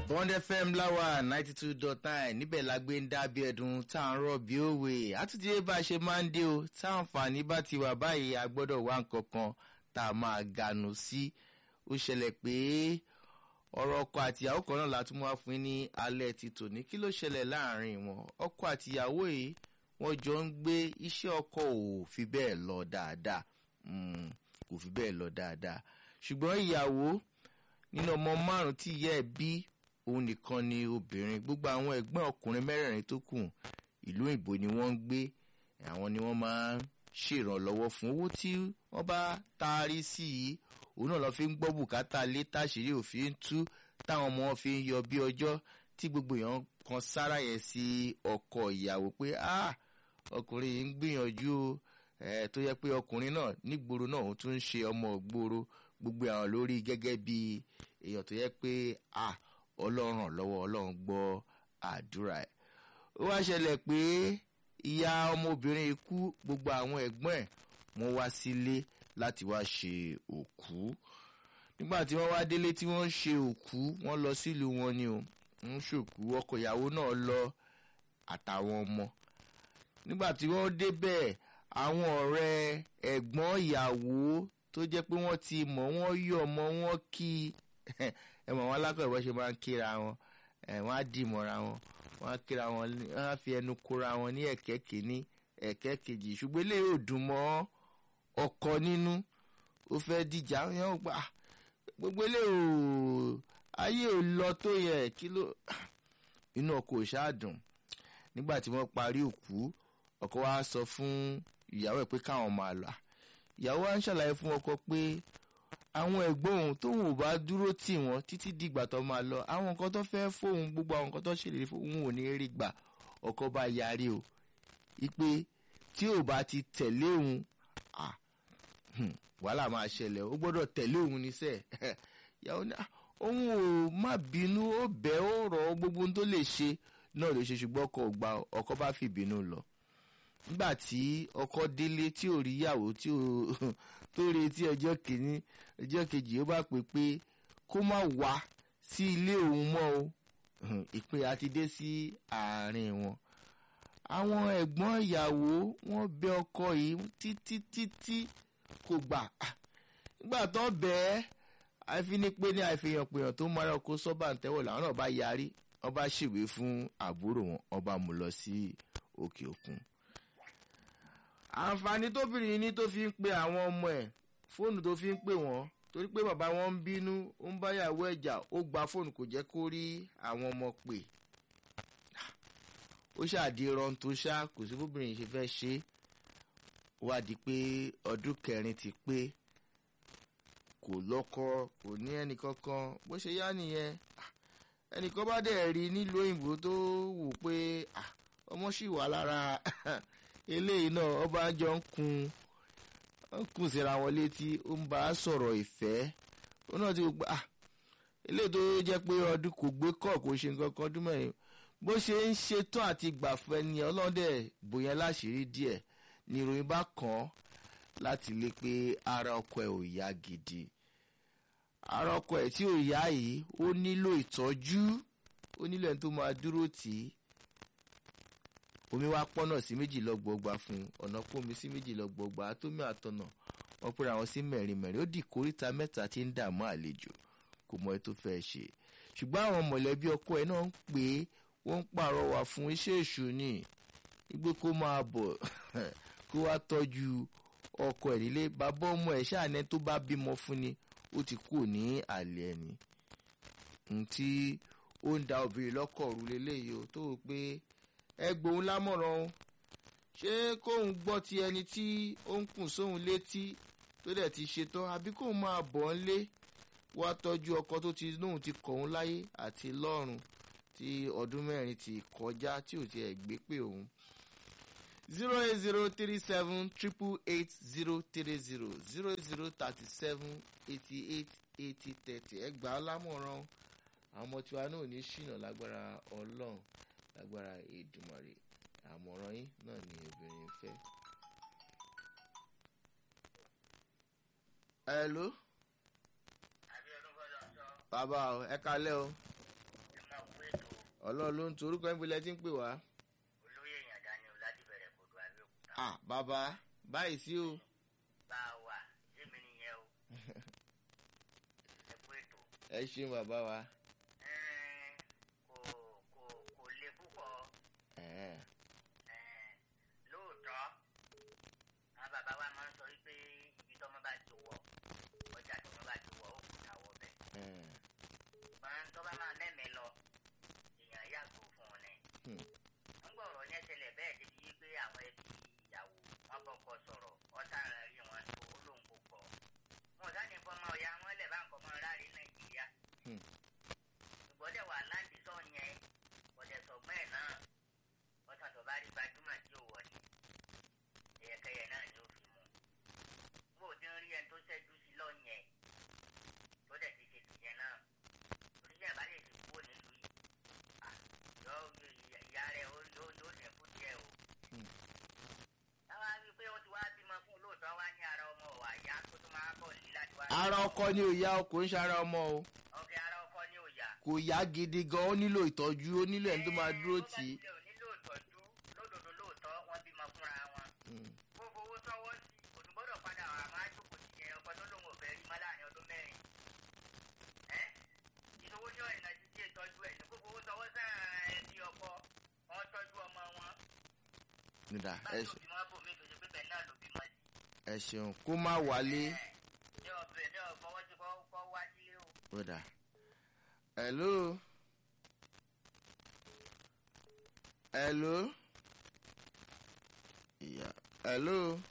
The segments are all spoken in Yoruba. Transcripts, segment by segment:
bond fm láwà ninety two dot nine níbẹ̀ la gbé ń dábí ẹ̀dùn tá à ń rọ̀ bí òwe àtúntìyé bá a ṣe máa ń dé o tá àǹfààní bá ti wà báyìí a gbọ́dọ̀ wá nǹkan kan tá a máa gànù sí ó ṣẹlẹ̀ pé ọ̀rọ̀ ọkọ àtìyàwó kan náà la tún wá fún ní alẹ́ ti tòní kí ló ṣẹlẹ̀ láàrin wọn ọkọ àtìyàwó yìí wọ́n jọ ń gbé iṣẹ́ ọkọ ò fi bẹ́ẹ̀ lọ dáadáa kò fi bẹ́ẹ̀ lọ dáadáa ṣùgbọ́n ìyàwó nínú ọmọ márùn tí ìyá ẹ̀ bí òun nìkan ni obìnrin gbogbo àwọn ẹ̀gbọ́n ọkùnrin mẹ́rẹ̀ẹ̀rin tó kù ìlú òyìnbó ni wọ́n ń gbé àwọn ni wọ́n máa ń ṣèrànlọ́wọ́ fún owó tí wọ́n bá taari sí i òun náà lọ́ọ́ fi ń gbọ́ bùkátà lé táṣìírí òfin tú táwọn ọmọ wọn fi ń yọ bí ọjọ́ tí gbogbo èèyàn kan sára yẹn sí ọkọ ìyàwó pé ah ọkùnrin yìí ń gbìyànjú ẹ tó yẹ pé ọkùnrin náà nígboro náà òun tún ń ṣe ọmọ ògbóró gbogbo àwọn lórí gẹ́gẹ́ bí èèyàn tó yẹ pé ah ọlọ́run lọ́wọ́ ọlọ́run gbọ́ àdúrà ẹ̀ ó wá ṣẹlẹ̀ pé ìyá ọmọbìnrin ikú gbogbo àwọn ẹ̀gbọ́n ẹ̀ wọ́n wá sílé láti wá ṣe òkú nígbà tí wọ́n wá délé tí wọ́n ń ṣe òkú wọ́n lọ sílùú wọn ni o ń ṣòkú ọkọ ìyàwó náà lọ àtàwọn ọmọ nígbà tí wọ́n débẹ̀ àwọn ọ̀rẹ́ ẹ̀gbọ́n ìyàwó tó jẹ́ pé wọ́n ti mọ̀ wọ́n yọ̀ mọ́ wọ́n kí ẹ mọ̀ wọn alákọ̀ọ́ ìwọ́ ṣe máa ń kíra wọn wọ́n á dì mọ́ra wọn wọ́n á kíra wọn wọ́n á fi ẹnu kóra wọn ní ẹ̀kẹ́ kìíní ẹ̀kẹ́ kejì ṣùgbọ́n eléyìí ò dùn mọ́ ọkọ nínú ó fẹ́ dìjà yẹn ó gbà gbogbo eléyìí ò ayé ò lọ tó yẹ kí ló inú ọkọ ò ṣáà dùn nígbà tí wọ́n parí òkú ọkọ wa sọ fún ìyàwó ẹ̀ pé káwọn máa lọ ìyàwó wa ń ṣàlàyé fún ọkọ pé àwọn ẹ̀gbọ́n òun tóun ò bá dúró tì wọ́n títí dìgbà tó máa lọ àwọn nǹkan tó fẹ́ fóun gbogbo àwọn nǹkan tó ṣèlérí fóun ò ní rí gbà ọkọ bá yarí o ipe tí ò bá ti tẹ̀lé òun wàhálà máa ṣẹlẹ̀ ó gbọ́dọ̀ tẹ̀lé òun níṣẹ́ ìyàwó ní òun ò má bínú ó bẹ́ ó rọ̀ gbogbo ohun tó lè ṣe náà lè ṣe ṣùgbọ́n ọkọ ò gba ọkọ bá fi bínú lọ nígbà tí ọkọ délé tí ò rí ìyàwó tí ò tó retí ọjọ́ kìíní ọjọ́ kejì ó bá pè pé kó má wá sí ilé òun mọ́ o ìpín àti dé sí àárín wọn. àwọn ẹ̀gbọ́n ìyàwó wọ́n bẹ ọkọ yìí títí títí kò gbà nígbà tó bẹ́ẹ̀ àìfínípé ní àìfihàn pèèyàn tó mara ọkọ sọ́bà ń tẹ́wọ̀ làwọn náà bá yarí wọ́n bá ṣèwé fún àbúrò wọn wọ́n bá mú lọ sí òkè òkun àǹfààní tóbìnrin ní tó fi ń pe àwọn ọmọ ẹ̀ fóònù tó fi ń pè wọ́n torí pé bàbá wọn ń bínú ó ń báyàwó ẹ̀jà ó gba fóònù kò jẹ́ kó rí àwọn ọmọ pè ó ṣàdí ran tó ṣá kò sí bóbìnrin ṣe fẹ́ ṣe wá di pé ọdún kẹrin ti pé kò lọ́kọ kò ní ẹnì kankan bó ṣe yá nìyẹn ẹnìkan bá dẹ̀ rí nílùú òyìnbó tó wò pé ọmọ ṣì wà lára eléyìí náà ọba jọ ń kun ń kun síra wọn létí ó ń bá a sọ̀rọ̀ ìfẹ́ ó náà ti gbà eléyìí tó jẹ́ pé ọdún kò gbé kọ́ kò ṣe nǹkan kan ọdún mẹ́rin bó ṣe ń ṣetán àti gbàfẹ́ ni ọlọ́dẹ bóyá láṣìírí díẹ̀ ni ìròyìn bá kàn án láti lé pé ara ọkọ ẹ̀ ò yá gidi ara ọkọ ẹ̀ tí ò yá yìí ó nílò ìtọ́jú ó nílò ẹni tó máa dúró tì í omi wá pọ́nà sí méjì lọ́gbọ̀ọ́gba fún ọ̀nà pómi sí méjì lọ́gbọ̀ọ́gba tómi àtọ̀nà wọ́n pera wọn sí mẹ́rin mẹ́rin ó di kóríta mẹ́ta tí ń dààmú àlejò kò mọ ètò fẹ́ ṣe ṣùgbọ́n àwọn mọ̀lẹ́bí ọkọ ẹ̀ náà ń pè é wọ́n ń pàrọwà fún iṣẹ́ èṣù ni igbó kó máa bọ̀ kó wá tọ́jú ọkọ ẹ̀ nílé bàbá ọmọ ẹ̀ ṣáàní tó bá bímọ fún ni ó ti kú ní àlẹ́ ẹni ntí ó ń da obìnrin lọ́kọ̀ọ́rù lélẹ́yìí ó tó o pé ẹgbòun lámọ̀ràn o ṣé kóun gbọ́ ti ẹni tí ó ń kùn sóun létí tó dẹ̀ ti ṣetán àbí kóun máa bọ̀ ọ́n lé wá tọ́jú ọkọ tó ti lóun ti kọ̀ ọ́n láyé àti lọ́run tí ọdún mẹ́rin ti kọjá tí ò tiẹ̀ gbé pé òun. zero eight zero three seven triple eight zero three zero zero zero thirty seven eighty eight eighty thirty ẹgbàá lámọ̀ràn àwọn ọmọ tiwa náà ní ṣìnà lágbára ọlọ́run lágbára èdùmàrè àmọ̀ràn yín náà ni obìnrin fẹ́. hello bàbá o ẹ kalẹ́ o ọlọ́run ló ń tu orúkọ níbo lẹ ti ń pè wá. olóyè ìyàndá ni ọ̀làdìbẹ̀rẹ̀ kò dùn àbẹ́òkúta. ah bàbá báyìí sí o. bá a wà yémi nìyẹn o. ẹ kú ètò. ẹ ṣeun bàbá wa. Ẹ́n, kò kò kò le púpọ̀ Ẹ̀ẹ́, Ẹ́n, lóòótọ́ àwọn bàbá wa máa ń sọ wípé ibi tọ́mọ bá ti wọ̀ ọjà tọ́mọ bá ti wọ̀ ó kù táwọ̀ bẹ̀. ẹ̀ẹ́, máa ń tọ́ bá máa mẹ́mẹ́ lọ èèyàn yàgò fún un ni. hmm, ń gbọ́ ọ̀rọ̀ yẹn ṣẹlẹ̀ bẹ́ẹ̀ débi wípé àwọn ẹbí ìyàwó wọn kọ́kọ́ sọ̀rọ̀ ọ̀tá rẹ̀ rí wọn tó olóhùn kò gbọ́. wọn ò sáni fọmọ ọ̀yà wọn lẹ̀ bá ń kọ́mọ rárí nàìjíríà. hmm, ṣùgbọ́n dẹ̀ wà láǹdì sọ yẹn ọ̀dẹ̀ sọ̀gbọ́n ẹ̀ náà ọ̀sán tó bá rí gbajúmọ̀ tí ò wọ̀ ni ẹ̀yẹkẹyẹ náà ni ó fi mú. bó o ti ń rí ẹni tó ṣẹ́jú sí lọ yẹn tó dẹ̀ ti ṣe tìyẹn náà oníṣẹ́ ìbálẹ̀ ti kúrò nílùú yìí Ah, yọ ìyá rẹ̀ ó yóò yóò lè kú díẹ̀ o. Hmm. táwa rí i pé ó ti wá bímọ fún lóòótọ́ wá ní ara ọmọ ọ̀wà ìyá tó tún máa bọ̀ ní láti wá. ara ọkọ ni ò yá o kò ń ṣe ara ọmọ o ọkẹ́ ara ọkọ ní òòyà. kò yá gidi gan ó nílò ìtọ́jú ó nílò ẹni tó máa dúró tì í. tó bá tilẹ̀ ò nílò ìtọ́jú lódodo lóòótọ́ wọ́n bímọ fúnra wọn. Hmm, gbogbo owó tọwọ́ sí òdùgbọ́dọ̀ padà wà máa jókòó sí yẹn ọkọ tó lóun ò fẹ́ rí mọ́ láàrin ọdún mẹ́rin. ẹ́ ìnáwó ní ọ̀rìnà ti ṣe ìtọ́jú ẹ̀ ní gbogbo owó tọwọ́ sáà ẹbí ọkọ wọn tọ́jú ọmọ wọn. nígbà ẹ báyìí ṣe- òbí wọn bò mí tó ṣe pé bẹ́ẹ̀ náà ló bímọ sí. ẹ ṣeun kó má wálé. ní ọbẹ̀ ní ọ̀fọwọ́ tí kò wá sílé o. Brother. Hello. Hello. Yeah. Hello.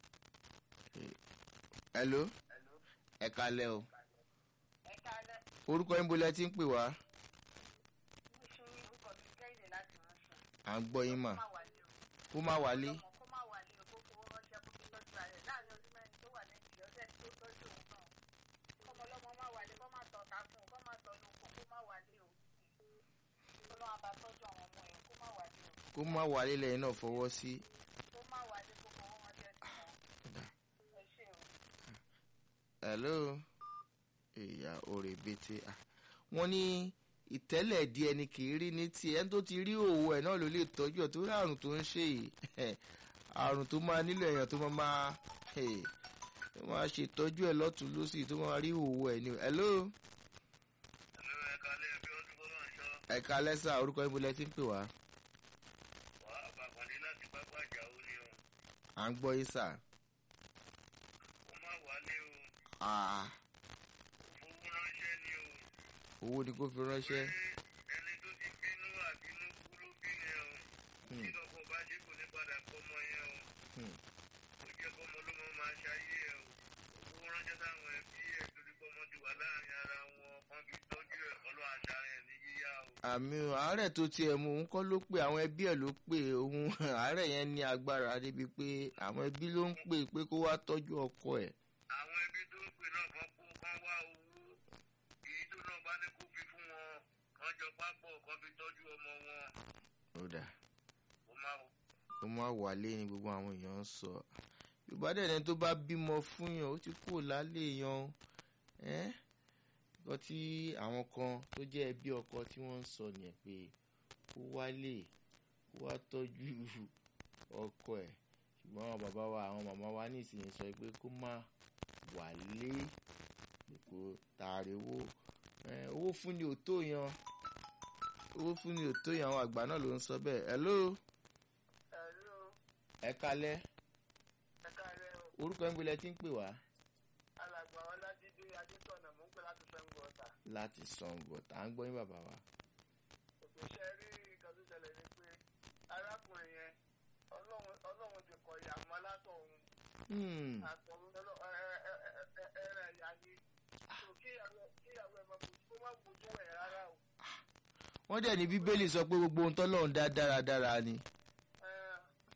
Eh, Hello. Ẹ kalẹ̀ o. ẹ kálẹ̀ Orúkọ yín bolẹ̀ tí ń pè wá. mo ṣe orúkọ mi kẹ́hìndé láti ránṣẹ́. À ń gbọ́ yín mà. kó má wálé o. Kó má wálé. ọmọ kó má wálé o kó fowó ránṣẹ́ kó fi tọ́jú ara rẹ̀ láàrin ọdún mẹ́rin tó wà lẹ́yìn ọ̀sẹ̀ tí ó tọ́jú òun náà. kọ́mọ ọlọ́mọ má wálé kó má tọ̀ ká fún un kó má tọ̀ lóko kó má wálé o. ọlọ́run àbá tọ́jú àwọn ọmọ yẹn kó má wálé o. Kó má wálé lẹ́yìn náà fọwọ́ sí. kó má wálé kó fowó ránṣẹ́ sí wọn. ẹ ṣe o. Hello. Ìyá òrè bété. Ah, Wọ́n ní ìtẹ́lẹ̀ di ẹni kì í rí ní tiẹ̀ ẹni tó ti rí òwò ẹ̀ náà ló lè tọ́jú ẹ̀ tó rí àrùn tó ń ṣe yìí àrùn tó máa nílò èèyàn tó máa máa eh, tó máa ṣètọ́jú ẹ̀ lọ́tún lọ́sì tó máa rí òwò ẹ̀ ní. Hello. ẹ̀lú ẹ̀ka lé ẹbí ọdún kó máa ń ṣọ́ ẹ̀ka lẹ́sà orúkọ ibo lẹ ti ń pè wá. wà á bàbàdé láti pápá ìjà ó ní o à ń gbọ́ yín sà. kó má wálé o Ah, fowó ránṣẹ́ ni o. owó ni kò fi ránṣẹ́. ẹni tó ti bínú àbínú kú ló bí yẹn o Hmm, tí lọ́kọ̀ bá ṣe kò ní padà kọ́mọ yẹn o hmm. ó jẹ́ kọ́mọ ló mọ́ máa ṣayé ẹ̀ o owó ránṣẹ́ sáwọn ẹbí ẹ̀ torí kọ́mọ ti wà láàrin ara wọn kan fi tọ́jú ẹ̀ ọlọ́ àṣà rẹ̀ ní yíyá o. àmì o, àárẹ̀ tó tiẹ̀ mú òun kọ́ ló pé àwọn ẹbí ẹ̀ ló pé òun àárẹ̀ yẹn ní agbára débi pé àwọn ẹbí ló ń pè pé kó wá tọ́jú ọkọ ẹ̀. àwọn ẹbí tó ń pè náà kan kó kan wá owó èyí tó náà bá ní kó fi fún wọn kan jọ pápọ̀ kan fi tọ́jú ọmọ wọn ó dà kó má ó má wálé ni gbogbo àwọn èèyàn ń sọ. yorùbá dẹ̀ ní tó bá bímọ fún yàn ó ti kúrò lálé yan ẹ́ nǹkan tí àwọn kan tó jẹ́ ẹbí ọkọ tí wọ́n ń sọ nìyẹn pé kó wálé kó wá tọ́jú ọkọ ẹ̀ ṣùgbọ́n àwọn bàbá wa àwọn màmá wa ní ìsinyìí sọ pé kó má wálé kó tààrí owó ẹ̀, owó fún ni ò tó yan owó fún ni ò tó yan àwọn àgbà náà ló ń sọ bẹ́ẹ̀ hello ẹ̀lú ẹ kalẹ́ ẹ̀ka rẹ̀ o. orúkọ ń gbilẹ̀ tí ń pè wá alàgbà ọlájídé adétọ̀nà mò ń pè láti fẹ́ ń gbọ́ ọ̀tà. láti sango tá à ń gbọ́ yín bàbá wa. òṣìṣẹ́ rí nǹkan tó ṣẹlẹ̀ ni pé arákùnrin yẹn ọlọ́run ọlọ́run ti kọ̀ ìyá mọ́ látọ̀hún Hmm, àtọ̀hún ẹ̀rẹ̀ ẹ̀yà ni so kíyàwó kíyàwó ẹ̀ máa bójú kó má bójú ẹ̀ rárá o. wọ́n dẹ̀ ní bíbélì sọ pé gbogbo ohun tọ́lọ́run dá dáradára ni. Ẹ̀,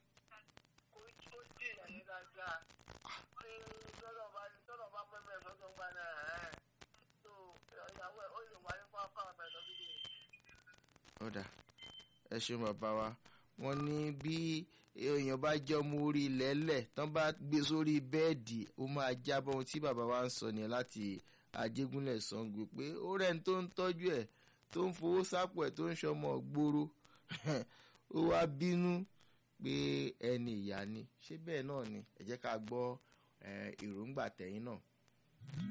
kó kó dì ẹ̀yìn dáadáa tí tọ́lọ̀ bá tọ́lọ̀ bá pẹ́ bẹ́ẹ̀ sọ́dọ̀ ń gbà náà ẹ̀ so ìyàwó ẹ̀ ó lè wáyé fún afárá bẹ́ẹ̀ lọ́dún yìí. ọ̀dà ẹ ṣeun bàbá wa wọ́n ní bí èèyàn bá jẹ́ ọmọ orí lẹ́lẹ̀ tán bá gbé sórí bẹ́ẹ̀dì ó máa jábọ́ ohun tí bàbá wa ń sọ nìyẹn láti Ajégúnlẹ̀ Ṣàngó pé ó rẹ́ni tó ń tọ́jú ẹ̀ tó ń fowó sápò ẹ̀ tó ń ṣọmọ gbòòrò ó wá bínú pé ẹni ìyá ni ṣé bẹ́ẹ̀ náà ni ẹ jẹ́ ká gbọ́ èròǹgbà tẹ̀yìn náà.